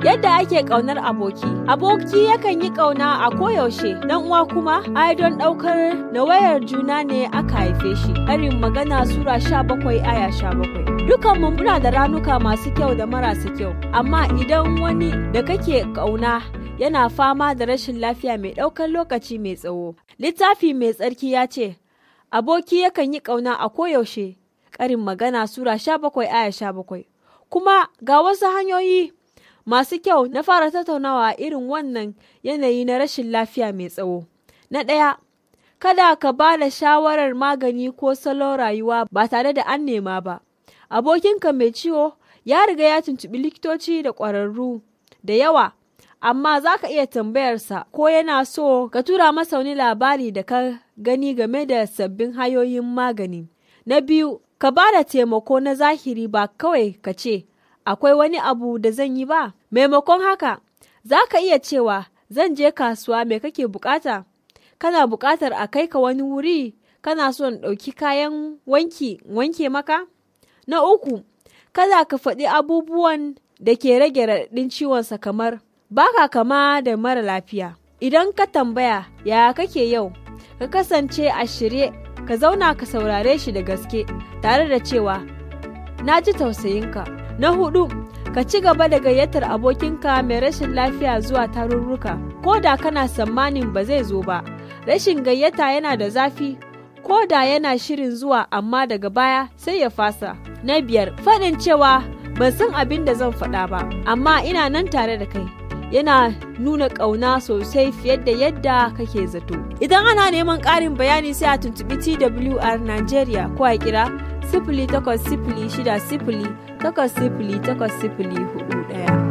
Yadda ake ƙaunar aboki. Aboki yakan yi ƙauna a koyaushe, dan uwa kuma ai don ɗaukar nawayar juna ne aka haife shi. Karin magana Sura 17 aya 17. Dukanmu muna da ranuka masu kyau da marasa kyau, amma idan wani da kake ƙauna yana fama da rashin lafiya mai ɗaukar lokaci mai tsawo. Littafi mai tsarki ya ce, Aboki yakan yi ƙauna a koyaushe, ƙarin magana Sura 17 aya 17. Kuma ga wasu hanyoyi masu kyau na fara tattaunawa irin wannan yanayi na rashin lafiya mai tsawo. Na ɗaya, kada ka ba da shawarar magani ko salon rayuwa ba tare da an nema ba. Abokinka mai ciwo ya riga ya tuntuɓi likitoci da ƙwararru da yawa, amma za ka iya tambayarsa ko yana so ka tura masa wani labari da ka gani game da sabbin hanyoyin magani. Na biyu, ka ba da taimako na zahiri ba kawai ka ce, akwai wani abu da zan yi ba. Maimakon haka, za ka iya cewa zan je kasuwa me kake bukata? Kana bukatar a kai ka wani wuri? Kana son ɗauki kayan wanki wanke maka? Na uku, kada ka faɗi abubuwan da ke rage raɗaɗin ciwonsa kamar baka kama da mara lafiya. Idan ka tambaya yaya kake yau, ka kasance a shirye ka zauna ka saurare shi da gaske tare da cewa na ji tausayinka. Na hudu, ka ci gaba da gayyatar abokinka mai rashin lafiya zuwa tarurruka, ko da kana tsammanin ba zai zo ba. Rashin gayyata yana da zafi, ko da yana shirin zuwa amma daga baya sai ya fasa. Na biyar, faɗin cewa ban san abin da zan faɗa ba, amma ina nan tare da kai. Yana nuna ƙauna sosai fiye da yadda kake zato. Idan ana neman ƙarin bayani sai a tuntuɓi TWR Nigeria ko a kira sifili takwas sifili shida sifili takwas sifili takwas sifili hudu ɗaya.